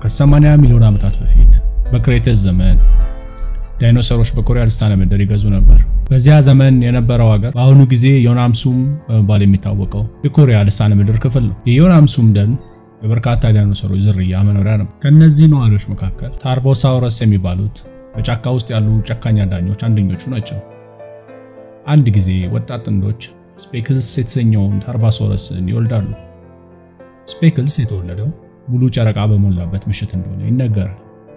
ከ80 ሚሊዮን ዓመታት በፊት በክሬተስ ዘመን ዳይኖሰሮች በኮሪያ ልሳነ ምድር ይገዙ ነበር። በዚያ ዘመን የነበረው ሀገር በአሁኑ ጊዜ ዮናምሱም በመባል የሚታወቀው የኮሪያ ልሳነ ምድር ክፍል ነው። የዮናምሱም ደን የበርካታ ዳይኖሰሮች ዝርያ መኖሪያ ነው። ከእነዚህ ነዋሪዎች መካከል ታርቦሳውረስ የሚባሉት በጫካ ውስጥ ያሉ ጨካኝ አዳኞች አንደኞቹ ናቸው። አንድ ጊዜ ወጣት ጥንዶች ስፔክልስ የተሰኘውን ታርቦሳውረስን ይወልዳሉ። ስፔክልስ የተወለደው ሙሉ ጨረቃ በሞላበት ምሽት እንደሆነ ይነገራል።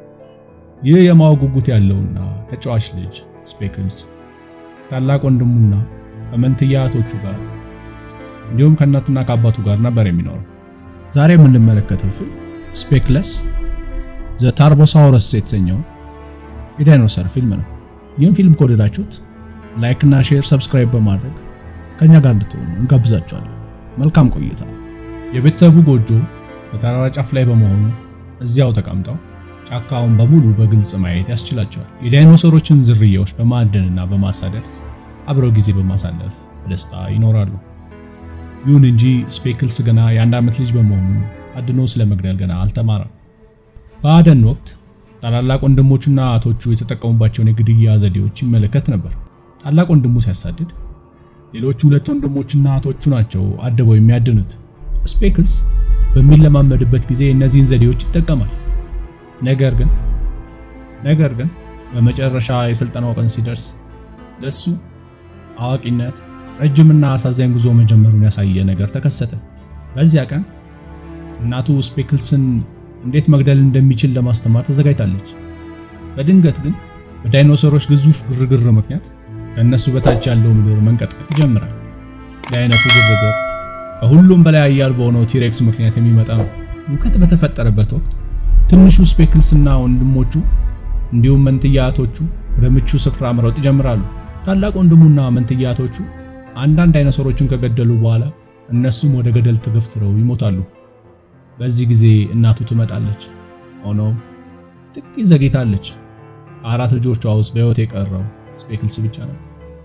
ይህ የማወቅ ጉጉት ያለውና ተጫዋች ልጅ ስፔክልስ ታላቅ ወንድሙና ከመንትያ እህቶቹ ጋር እንዲሁም ከእናትና ከአባቱ ጋር ነበር የሚኖረው። ዛሬ የምንመለከተው ፊልም ስፔክለስ ዘ ታርቦሳውረስ የተሰኘው የዳይኖሰር ፊልም ነው። ይህን ፊልም ከወደዳችሁት ላይክ እና ሼር፣ ሰብስክራይብ በማድረግ ከኛ ጋር እንድትሆኑ እንጋብዛችኋለን። መልካም ቆይታ። የቤተሰቡ ጎጆ በተራራ ጫፍ ላይ በመሆኑ እዚያው ተቀምጠው ጫካውን በሙሉ በግልጽ ማየት ያስችላቸዋል። የዳይኖሰሮችን ዝርያዎች በማደንና በማሳደድ አብረው ጊዜ በማሳለፍ በደስታ ይኖራሉ። ይሁን እንጂ ስፔክልስ ገና የአንድ ዓመት ልጅ በመሆኑ አድኖ ስለመግደል ገና አልተማረም። በአደን ወቅት ታላላቅ ወንድሞቹና እህቶቹ የተጠቀሙባቸውን የግድያ ዘዴዎች ይመለከት ነበር። ታላቅ ወንድሙ ሲያሳድድ፣ ሌሎቹ ሁለት ወንድሞችና እህቶቹ ናቸው አድበው የሚያድኑት። ስፔክልስ በሚለማመድበት ጊዜ እነዚህን ዘዴዎች ይጠቀማል። ነገር ግን ነገር ግን በመጨረሻ የስልጠናው ቀን ሲደርስ ለሱ አዋቂነት ረጅምና አሳዛኝ ጉዞ መጀመሩን ያሳየ ነገር ተከሰተ። በዚያ ቀን እናቱ ስፔክልስን እንዴት መግደል እንደሚችል ለማስተማር ተዘጋጅታለች። በድንገት ግን በዳይኖሰሮች ግዙፍ ግርግር ምክንያት ከእነሱ በታች ያለው ምድር መንቀጥቀጥ ይጀምራል። የአይነቱ ግርግር ከሁሉም በላይ ኃያል በሆነው ቲሬክስ ምክንያት የሚመጣ ነው። ውከት በተፈጠረበት ወቅት ትንሹ ስፔክልስና ወንድሞቹ እንዲሁም መንትያቶቹ ወደ ምቹ ስፍራ መሮጥ ይጀምራሉ። ታላቅ ወንድሙና መንትያቶቹ አንዳንድ ዳይኖሰሮችን ከገደሉ በኋላ እነሱም ወደ ገደል ተገፍትረው ይሞታሉ። በዚህ ጊዜ እናቱ ትመጣለች። ሆኖም ጥቂት ዘግይታለች። አራት ልጆቿ ውስጥ በሕይወት የቀረው ስፔክልስ ብቻ ነው።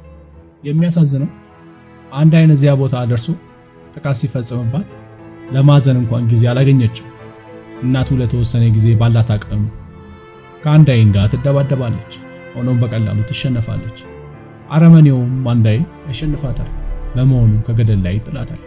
የሚያሳዝነው አንድ አይን እዚያ ቦታ ደርሶ ጥቃት ሲፈጽምባት ለማዘን እንኳን ጊዜ አላገኘችም። እናቱ ለተወሰነ ጊዜ ባላት አቅም ከአንድ አይን ጋር ትደባደባለች። ሆኖም በቀላሉ ትሸነፋለች። አረመኔውም አንድ አይን ያሸንፋታል። በመሆኑም ከገደል ላይ ይጥላታል።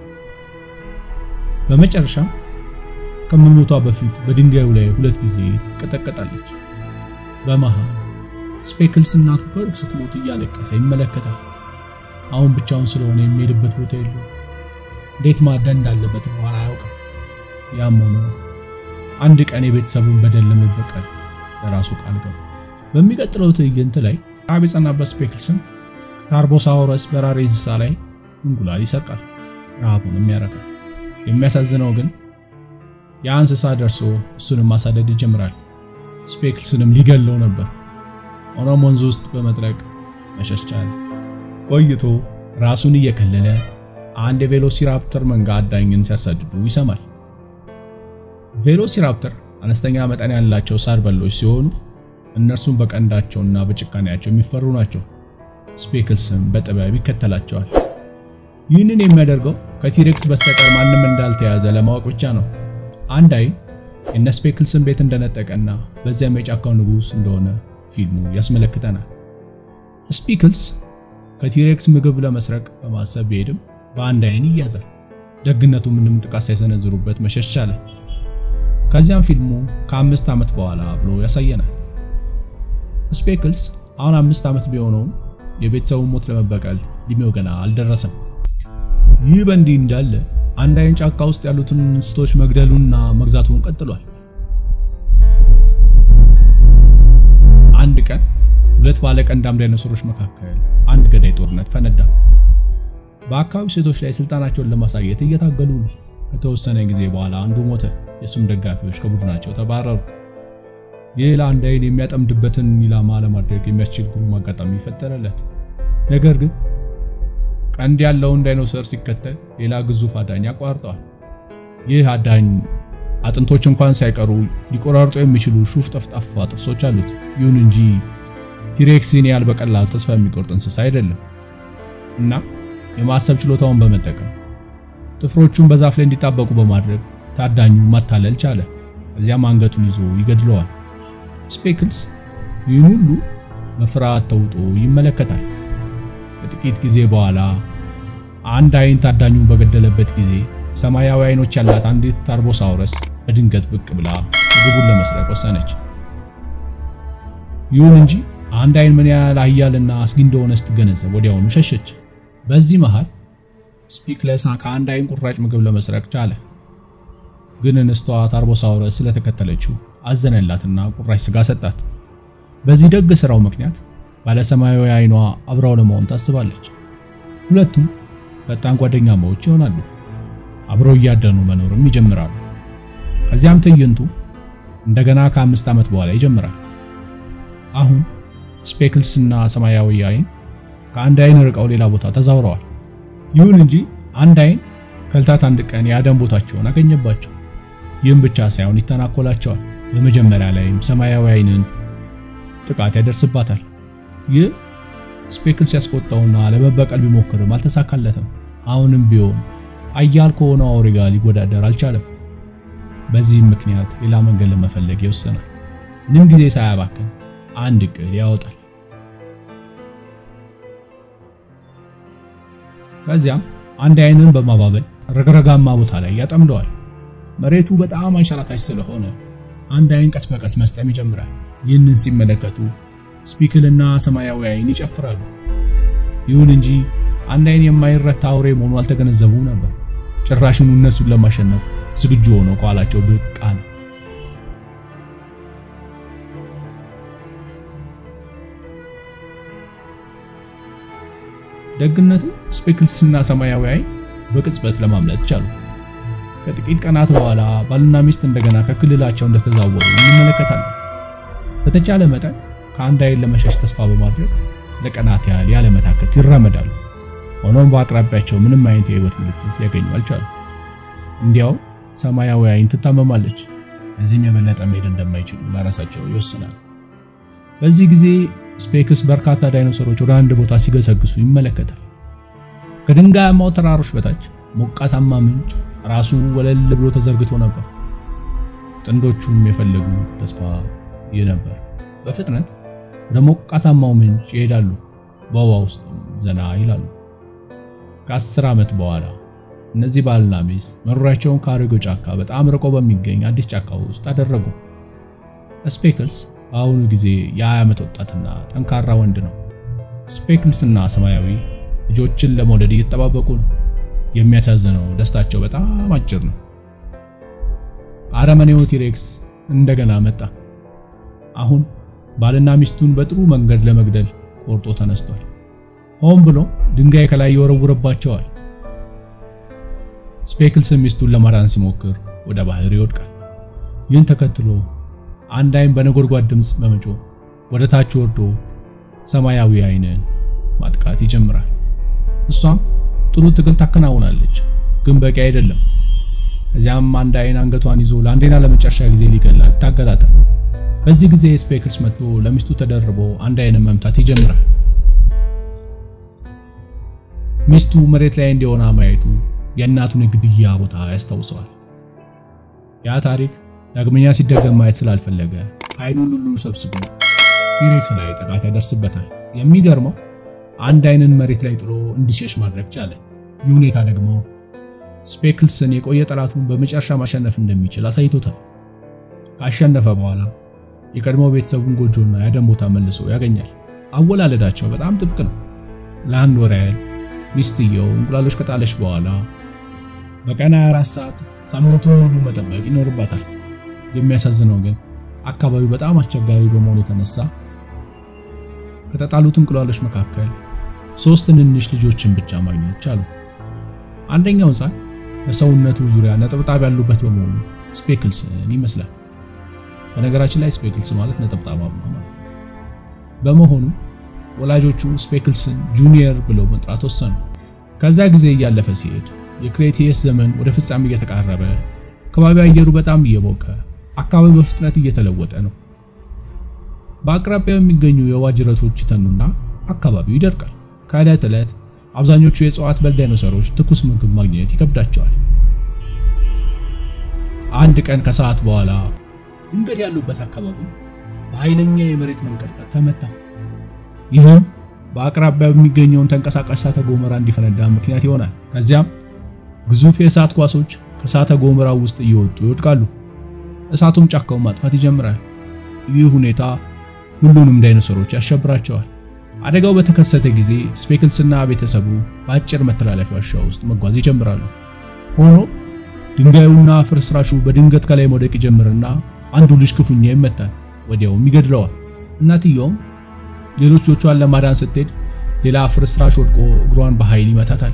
በመጨረሻ ከመሞቷ በፊት በድንጋዩ ላይ ሁለት ጊዜ ትቀጠቀጣለች። በመሃል ስፔክልስ እናቱ ከሩቅ ስትሞት እያለቀሰ ይመለከታል። አሁን ብቻውን ስለሆነ የሚሄድበት ቦታ የለውም። እንዴት ማደን እንዳለበት እንኳን አያውቅም። ያም ሆኖ አንድ ቀን የቤተሰቡን በደል ለመበቀል ለራሱ ቃል ገባ። በሚቀጥለው ትዕይንት ላይ ራብ የጸናበት ስፔክልስን ከታርቦሳውረስ በራሪ እንስሳ ላይ እንቁላል ይሰርቃል፣ ረሃቡንም ያረካል። የሚያሳዝነው ግን ያ እንስሳ ደርሶ እሱንም ማሳደድ ይጀምራል። ስፔክልስንም ሊገለው ነበር። ሆኖም ወንዝ ውስጥ በመጥለቅ መሸሽ ቻለ። ቆይቶ ራሱን እየከለለ አንድ የቬሎሲራፕተር መንጋ አዳኝን ሲያሳድዱ ይሰማል። ቬሎሲራፕተር አነስተኛ መጠን ያላቸው ሳር በሎች ሲሆኑ እነርሱም በቀንዳቸውና በጭካኔያቸው የሚፈሩ ናቸው። ስፔክልስም በጥበብ ይከተላቸዋል። ይህንን የሚያደርገው ከቲሬክስ በስተቀር ማንም እንዳልተያዘ ለማወቅ ብቻ ነው። አንድ አይን የነ ስፔክልስን ቤት እንደነጠቀና በዚያም የጫካው ንጉሥ እንደሆነ ፊልሙ ያስመለክተናል። ስፔክልስ ከቲሬክስ ምግብ ለመስረቅ በማሰብ ቢሄድም በአንድ አይን ይያዛል። ደግነቱ ምንም ጥቃት ሳይሰነዝሩበት መሸሽ ቻለ። ከዚያም ፊልሙ ከአምስት ዓመት በኋላ ብሎ ያሳየናል። ስፔክልስ አሁን አምስት ዓመት ቢሆነውም የቤተሰቡን ሞት ለመበቀል እድሜው ገና አልደረሰም። ይህ በእንዲህ እንዳለ አንድ አይን ጫካ ውስጥ ያሉትን እንስቶች መግደሉና መግዛቱን ቀጥሏል። አንድ ቀን ሁለት ባለቀንዳም ዳይኖሰሮች መካከል አንድ ገዳይ ጦርነት ፈነዳ። በአካባቢው ሴቶች ላይ ስልጣናቸውን ለማሳየት እየታገሉ ነው። ከተወሰነ ጊዜ በኋላ አንዱ ሞተ። የሱም ደጋፊዎች ከቡድናቸው ተባረሩ። ይህ ለአንድ አይን የሚያጠምድበትን ኢላማ ለማድረግ የሚያስቸግሩ አጋጣሚ ይፈጠረለት። ነገር ግን ቀንድ ያለውን ዳይኖሰር ሲከተል ሌላ ግዙፍ አዳኝ ያቋርጠዋል። ይህ አዳኝ አጥንቶች እንኳን ሳይቀሩ ሊቆራርጡ የሚችሉ ሹፍ ጠፍጣፋ ጥርሶች አሉት። ይሁን እንጂ ቲሬክስን ያህል በቀላሉ ተስፋ የሚቆርጥ እንስሳ አይደለም እና የማሰብ ችሎታውን በመጠቀም ጥፍሮቹን በዛፍ ላይ እንዲጣበቁ በማድረግ ታዳኙ ማታለል ቻለ። ከዚያም አንገቱን ይዞ ይገድለዋል። ስፔክልስ ይህን ሁሉ በፍርሃት ተውጦ ይመለከታል። ከጥቂት ጊዜ በኋላ አንድ አይን ታዳኙን በገደለበት ጊዜ ሰማያዊ አይኖች ያላት አንዲት ታርቦሳውረስ በድንገት ብቅ ብላ ምግቡን ለመስረቅ ወሰነች። ይሁን እንጂ አንድ አይን ምን ያህል ኃያልና አስጊ እንደሆነ ስትገነዘብ ወዲያውኑ ሸሸች። በዚህ መሃል ስፒክለስ ከአንድ አይን ቁራጭ ምግብ ለመስረቅ ቻለ። ግን እንስቷ ታርቦሳውረስ ስለተከተለችው አዘነላትና ቁራጭ ስጋ ሰጣት። በዚህ ደግ ስራው ምክንያት ባለሰማያዊ አይኗ አብራው ለመሆን ታስባለች። ሁለቱም ፈጣን ጓደኛማዎች ይሆናሉ። አብረው እያደኑ መኖርም ይጀምራሉ። ከዚያም ትዕይንቱ እንደገና ከአምስት ዓመት በኋላ ይጀምራል። አሁን ስፔክልስ እና ሰማያዊ አይን ከአንድ አይን ርቀው ሌላ ቦታ ተዛውረዋል። ይሁን እንጂ አንድ አይን ከልታት አንድ ቀን የአደን ቦታቸውን አገኘባቸው። ይህም ብቻ ሳይሆን ይተናኮላቸዋል። በመጀመሪያ ላይም ሰማያዊ አይንን ጥቃት ያደርስባታል። ይህ ስፔክልስ ያስቆጣውና ለመበቀል ቢሞክርም አልተሳካለትም። አሁንም ቢሆን አያል ከሆነው አውሬ ጋር ሊወዳደር አልቻለም። በዚህም ምክንያት ሌላ መንገድ ለመፈለግ ይወሰናል። ምንም ጊዜ ሳያባክን አንድ እቅድ ያወጣል። ከዚያም አንድ አይንን በማባበል ረግረጋማ ቦታ ላይ ያጠምደዋል። መሬቱ በጣም አንሸራታች ስለሆነ አንድ አይን ቀስ በቀስ መስጠም ይጀምራል። ይህንን ሲመለከቱ ስፒክልና ሰማያዊ አይን ይጨፍራሉ። ይሁን እንጂ አንድ አይን የማይረታ አውሬ መሆኑ አልተገነዘቡም ነበር። ጭራሽኑ እነሱን ለማሸነፍ ዝግጁ ሆኖ ከኋላቸው ብቅ አለ። ደግነቱ ስፔክልስና ሰማያዊ አይን በቅጽበት ለማምለጥ ቻሉ። ከጥቂት ቀናት በኋላ ባልና ሚስት እንደገና ከክልላቸው እንደተዛወሩ እንመለከታለን። በተቻለ መጠን ከአንድ አይን ለመሸሽ ተስፋ በማድረግ ለቀናት ያህል ያለመታከት ይራመዳሉ። ሆኖም በአቅራቢያቸው ምንም አይነት የህይወት ምልክት ሊያገኙ አልቻሉ። እንዲያው ሰማያዊ አይን ትታመማለች። እዚህም የበለጠ መሄድ እንደማይችሉ ለራሳቸው ይወስናል። በዚህ ጊዜ ስፔክስ በርካታ ዳይኖሰሮች ወደ አንድ ቦታ ሲገሰግሱ ይመለከታል። ከድንጋያማው ተራሮች በታች ሞቃታማ ምንጭ ራሱ ወለል ብሎ ተዘርግቶ ነበር። ጥንዶቹም የፈለጉ ተስፋ ይህ ነበር። በፍጥነት ወደ ሞቃታማው ምንጭ ይሄዳሉ። በውሃ ውስጥ ዘና ይላሉ። ከአስር ዓመት በኋላ እነዚህ ባልና ሚስት መኖሪያቸውን ከአሮጌው ጫካ በጣም ርቆ በሚገኝ አዲስ ጫካ ውስጥ አደረጉ። ስፔክልስ በአሁኑ ጊዜ የ20 ዓመት ወጣትና ጠንካራ ወንድ ነው። ስፔክልስ እና ሰማያዊ ልጆችን ለመውለድ እየተጠባበቁ ነው። የሚያሳዝነው ደስታቸው በጣም አጭር ነው። አረመኔው ቲሬክስ እንደገና መጣ። አሁን ባልና ሚስቱን በጥሩ መንገድ ለመግደል ቆርጦ ተነስቷል። ሆን ብሎ ድንጋይ ከላይ ይወረውርባቸዋል። ስፔክልስ ሚስቱን ለማዳን ሲሞክር ወደ ባህር ይወድቃል። ይህን ተከትሎ አንድ አይን በነጎድጓድ ድምፅ በመጮህ ወደ ታች ወርዶ ሰማያዊ አይንን ማጥቃት ይጀምራል። እሷም ጥሩ ትግል ታከናውናለች፣ ግን በቂ አይደለም። ከዚያም አንድ አይን አንገቷን ይዞ ለአንዴና ለመጨረሻ ጊዜ ሊገላት ይታገላታል። በዚህ ጊዜ ስፔክልስ መጥቶ ለሚስቱ ተደርቦ አንድ አይንን መምታት ይጀምራል። ሚስቱ መሬት ላይ እንዲሆና ማየቱ የእናቱን የግድያ ቦታ ያስታውሰዋል። ያ ታሪክ ዳግመኛ ሲደገም ማየት ስላልፈለገ አይኑን ሁሉ ሰብስቦ ቲሬክስ ላይ ጥቃት ያደርስበታል። የሚገርመው አንድ አይንን መሬት ላይ ጥሎ እንዲሸሽ ማድረግ ቻለ። ይህ ሁኔታ ደግሞ ስፔክልስን የቆየ ጠላቱን በመጨረሻ ማሸነፍ እንደሚችል አሳይቶታል። ካሸነፈ በኋላ የቀድሞ ቤተሰቡን ጎጆና ያደን ቦታ መልሶ ያገኛል። አወላለዳቸው በጣም ጥብቅ ነው። ለአንድ ወር ያህል ሚስትየው እንቁላሎች ከጣለች በኋላ በቀን 24 ሰዓት ሳምንቱን ሙሉ መጠበቅ ይኖርባታል። የሚያሳዝነው ግን አካባቢው በጣም አስቸጋሪ በመሆኑ የተነሳ ከተጣሉት እንቁላሎች መካከል ሶስት ትንንሽ ልጆችን ብቻ ማግኘት ቻሉ። አንደኛው ሕፃን በሰውነቱ ዙሪያ ነጠብጣብ ያሉበት በመሆኑ ስፔክልስን ይመስላል። በነገራችን ላይ ስፔክልስ ማለት ነጠብጣባማ ማለት ነው። በመሆኑ ወላጆቹ ስፔክልስን ጁኒየር ብለው መጥራት ወሰኑ። ከዛ ጊዜ እያለፈ ሲሄድ የክሬቴየስ ዘመን ወደ ፍጻሜ እየተቃረበ ከባቢ አየሩ በጣም እየሞቀ አካባቢው በፍጥነት እየተለወጠ ነው። በአቅራቢያው የሚገኙ የውሃ ጅረቶች ይተኑና አካባቢው ይደርቃል። ከዕለት ዕለት አብዛኞቹ የእጽዋት በል ዳይኖሰሮች ትኩስ ምግብ ማግኘት ይከብዳቸዋል። አንድ ቀን ከሰዓት በኋላ ድንገት ያሉበት አካባቢ በኃይለኛ የመሬት መንቀጥቀጥ ተመታ። ይህም በአቅራቢያው የሚገኘውን ተንቀሳቃሽ እሳተ ገሞራ እንዲፈነዳ ምክንያት ይሆናል። ከዚያም ግዙፍ የእሳት ኳሶች ከእሳተ ገሞራው ውስጥ እየወጡ ይወድቃሉ። እሳቱም ጫካውን ማጥፋት ይጀምራል። ይህ ሁኔታ ሁሉንም ዳይኖሰሮች ያሸብራቸዋል። አደጋው በተከሰተ ጊዜ ስፔክልስና ቤተሰቡ በአጭር መተላለፊያ ዋሻ ውስጥ መጓዝ ይጀምራሉ። ሆኖ ድንጋዩና ፍርስራሹ በድንገት ከላይ መውደቅ ይጀምርና አንዱ ልጅ ክፉኛ ይመታል፣ ወዲያውም ይገድለዋል። እናትየውም ሌሎች ልጆቿን ለማዳን ስትሄድ ሌላ ፍርስራሽ ወድቆ እግሯን በኃይል ይመታታል።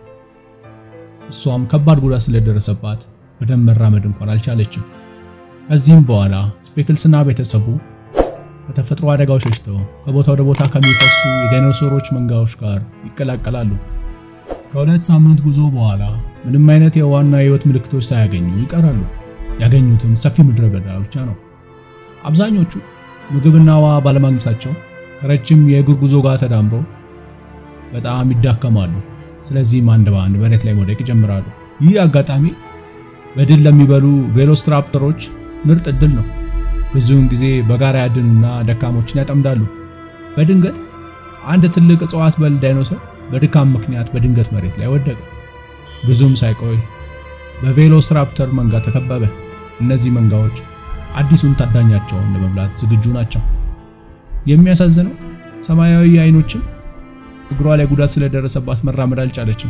እሷም ከባድ ጉዳት ስለደረሰባት በደንብ መራመድ እንኳን አልቻለችም። ከዚህም በኋላ ስፔክልስና ቤተሰቡ ከተፈጥሮ አደጋው ሸሽተው ከቦታ ወደ ቦታ ከሚፈሱ የዳይኖሰሮች መንጋዎች ጋር ይቀላቀላሉ። ከሁለት ሳምንት ጉዞ በኋላ ምንም አይነት የውሃና የህይወት ምልክቶች ሳያገኙ ይቀራሉ። ያገኙትም ሰፊ ምድረ በዳ ብቻ ነው። አብዛኞቹ ምግብና ውሃ ባለማግኘታቸው ከረጅም የእግር ጉዞ ጋር ተዳምሮ በጣም ይዳከማሉ። ስለዚህም አንድ በአንድ መሬት ላይ መውደቅ ይጀምራሉ። ይህ አጋጣሚ በድል ለሚበሉ ቬሎስትራፕተሮች ምርጥ እድል ነው። ብዙውን ጊዜ በጋራ ያድኑና ደካሞችን ያጠምዳሉ። በድንገት አንድ ትልቅ እጽዋት በል ዳይኖሰር በድካም ምክንያት በድንገት መሬት ላይ ወደቀ። ብዙም ሳይቆይ በቬሎስራፕተር መንጋ ተከበበ። እነዚህ መንጋዎች አዲሱን ታዳኛቸውን ለመብላት ዝግጁ ናቸው። የሚያሳዝነው ሰማያዊ አይኖችም እግሯ ላይ ጉዳት ስለደረሰባት መራመድ አልቻለችም።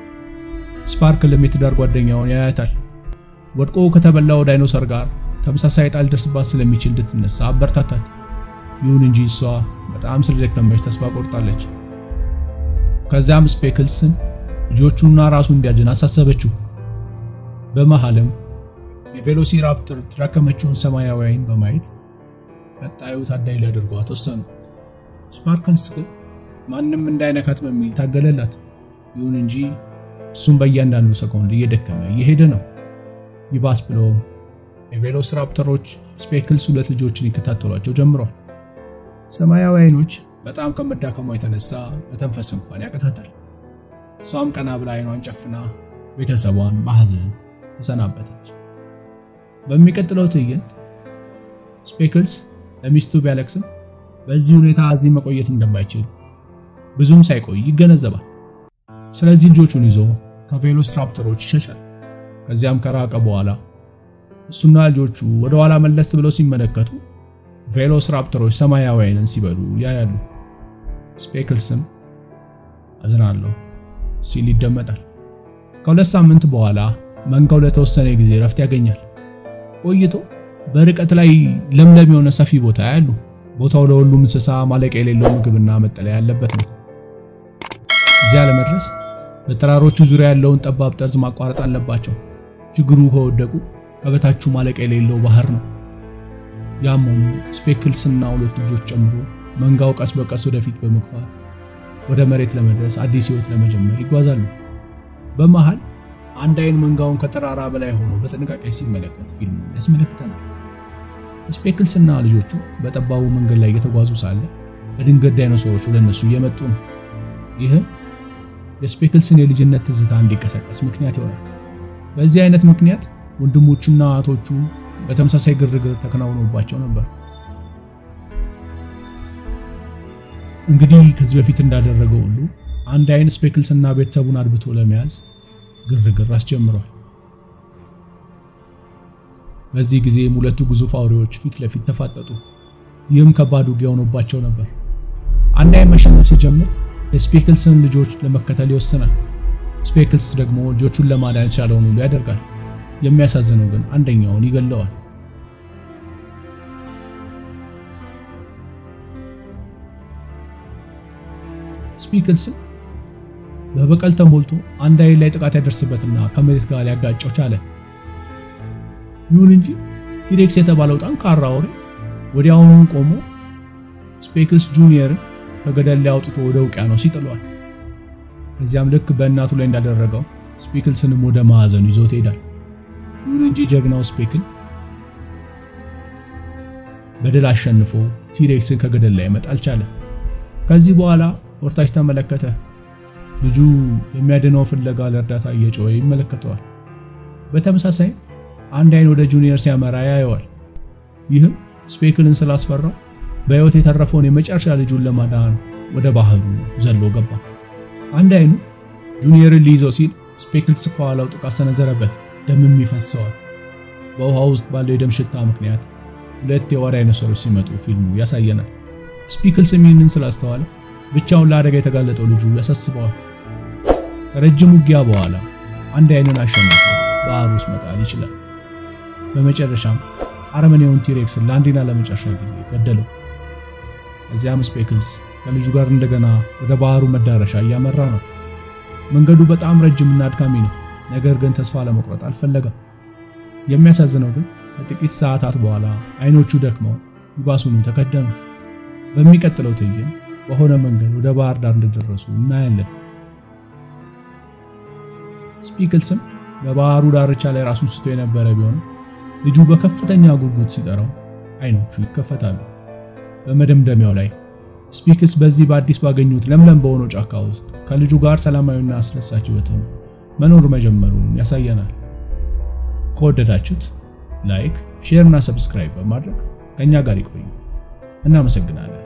ስፓርክልም የትዳር ጓደኛውን ያያታል። ወድቆ ከተበላው ዳይኖሰር ጋር ተመሳሳይ ጣል ደርስባት ስለሚችል እንድትነሳ አበረታታት። ይሁን እንጂ እሷ በጣም ስለደከመች ተስፋ ቆርጣለች። ከዚያም ስፔክልስን ልጆቹና ራሱ እንዲያድን አሳሰበችው። በመሃልም የቬሎሲራፕተር የተዳከመችውን ሰማያዊ አይን በማየት ቀጣዩ ታዳኝ ሊያደርጓት ወሰኑ። ስፓርክልስ ግን ማንም እንዳይነካት በሚል ታገለላት። ይሁን እንጂ እሱም በእያንዳንዱ ሰኮንድ እየደከመ እየሄደ ነው። ይባስ ብሎም የቬሎስራፕተሮች ስፔክልስ ሁለት ልጆችን ይከታተሏቸው ጀምሯል። ሰማያዊ አይኖች በጣም ከመዳከሟ የተነሳ መተንፈስ እንኳን ያቅታታል። እሷም ቀና ብላ አይኗን ጨፍና ቤተሰቧን በሐዘን ተሰናበተች። በሚቀጥለው ትዕይንት ስፔክልስ ለሚስቱ ቢያለቅስም በዚህ ሁኔታ እዚህ መቆየት እንደማይችል ብዙም ሳይቆይ ይገነዘባል። ስለዚህ ልጆቹን ይዞ ከቬሎስራፕተሮች ይሸሻል። ከዚያም ከራቀ በኋላ እሱና ልጆቹ ወደ ኋላ መለስ ብለው ሲመለከቱ ቬሎስራፕተሮች ሰማያዊ አይንን ሲበሉ ያያሉ። ስፔክልስም አዝናለሁ ሲል ይደመጣል። ከሁለት ሳምንት በኋላ መንጋው ለተወሰነ ጊዜ ረፍት ያገኛል። ቆይቶ በርቀት ላይ ለምለም የሆነ ሰፊ ቦታ ያሉ። ቦታው ለሁሉም እንስሳ ማለቂያ የሌለው ምግብና መጠለያ ያለበት ነው። እዚያ ለመድረስ በተራሮቹ ዙሪያ ያለውን ጠባብ ጠርዝ ማቋረጥ አለባቸው። ችግሩ ከወደቁ ከበታችሁ ማለቂያ የሌለው ባህር ነው። ያም ሆኖ ስፔክልስና ሁለት ልጆች ጨምሮ መንጋው ቀስ በቀስ ወደፊት በመግፋት ወደ መሬት ለመድረስ አዲስ ሕይወት ለመጀመር ይጓዛሉ። በመሃል አንድ አይን መንጋውን ከተራራ በላይ ሆኖ በጥንቃቄ ሲመለከት ፊልም ያስመለክተናል። ስፔክልስና ልጆቹ በጠባቡ መንገድ ላይ እየተጓዙ ሳለ በድንገት ዳይኖሰሮች ወደ እነሱ እየመጡ ነው። ይህም የስፔክልስን የልጅነት ትዝታ እንዲቀሰቀስ ምክንያት ይሆናል። በዚህ አይነት ምክንያት ወንድሞቹና እህቶቹ በተመሳሳይ ግርግር ተከናውኖባቸው ነበር። እንግዲህ ከዚህ በፊት እንዳደረገው ሁሉ አንድ አይን ስፔክልስና ቤተሰቡን አድብቶ ለመያዝ ግርግር አስጀምሯል። በዚህ ጊዜም ሁለቱ ግዙፍ አውሬዎች ፊት ለፊት ተፋጠጡ። ይህም ከባድ ውጊያ ሆኖባቸው ነበር። አንድ አይን መሸነፍ ሲጀምር የስፔክልስን ልጆች ለመከተል ይወስናል። ስፔክልስ ደግሞ ልጆቹን ለማዳን የተቻለውን ሁሉ ያደርጋል። የሚያሳዝነው ግን አንደኛውን ይገለዋል። ስፔክልስም በበቀል ተሞልቶ አንድ አይን ላይ ጥቃት ያደርስበትና ከመሬት ጋር ሊያጋጨው ቻለ። ይሁን እንጂ ቲሬክስ የተባለው ጠንካራ አውሬ ወዲያውኑ ቆሞ ስፔክልስ ጁኒየርን ከገደል ላይ አውጥቶ ወደ ውቅያኖስ ይጥለዋል። ከዚያም ልክ በእናቱ ላይ እንዳደረገው ስፔክልስንም ወደ ማዕዘኑ ይዞት ይሄዳል። ይሁን እንጂ ጀግናው ስፔክል በድል አሸንፎ ቲሬክስን ከገደል ላይ መጣል ቻለ። ከዚህ በኋላ ወርታች ተመለከተ። ልጁ የሚያድነው ፍለጋ ለእርዳታ እየጮኸ ይመለከተዋል። በተመሳሳይ አንድ አይን ወደ ጁኒየር ሲያመራ ያየዋል። ይህም ስፔክልን ስላስፈራው በሕይወት የተረፈውን የመጨረሻ ልጁን ለማዳን ወደ ባህሩ ዘሎ ገባ። አንድ አይኑ ጁኒየርን ሊይዘው ሲል ስፔክልስ ከኋላው ጥቃት ሰነዘረበት፣ ደምም ይፈሰዋል። በውሃ ውስጥ ባለው የደም ሽታ ምክንያት ሁለት የዋር ዳይኖሰሮች ሲመጡ ፊልሙ ያሳየናል። ስፒክልስም ይህንን ስላስተዋለ ብቻውን ለአደጋ የተጋለጠው ልጁ ያሳስበዋል። ከረጅም ውጊያ በኋላ አንድ አይንን አሸንፎ ባህር ውስጥ መጣል ይችላል። በመጨረሻም አረመኔውን ቲሬክስን ለአንዴና ለመጨረሻ ጊዜ ገደለው። እዚያም ስፔክልስ ከልጁ ጋር እንደገና ወደ ባህሩ መዳረሻ እያመራ ነው። መንገዱ በጣም ረጅምና አድካሚ ነው፣ ነገር ግን ተስፋ ለመቁረጥ አልፈለገም። የሚያሳዝነው ግን ከጥቂት ሰዓታት በኋላ አይኖቹ ደክመው ይባሱኑ ተከደኑ። በሚቀጥለው ትዕይንት በሆነ መንገድ ወደ ባህር ዳር እንደደረሱ እናያለን። ስፒክልስም በባህሩ ዳርቻ ላይ ራሱን ስቶ የነበረ ቢሆንም ልጁ በከፍተኛ ጉጉት ሲጠራው አይኖቹ ይከፈታሉ። በመደምደሚያው ላይ ስፒክልስ በዚህ በአዲስ ባገኙት ለምለም በሆነው ጫካ ውስጥ ከልጁ ጋር ሰላማዊና አስደሳች ሕይወትን መኖር መጀመሩን ያሳየናል። ከወደዳችሁት ላይክ፣ ሼር እና ሰብስክራይብ በማድረግ ከኛ ጋር ይቆዩ። እናመሰግናለን።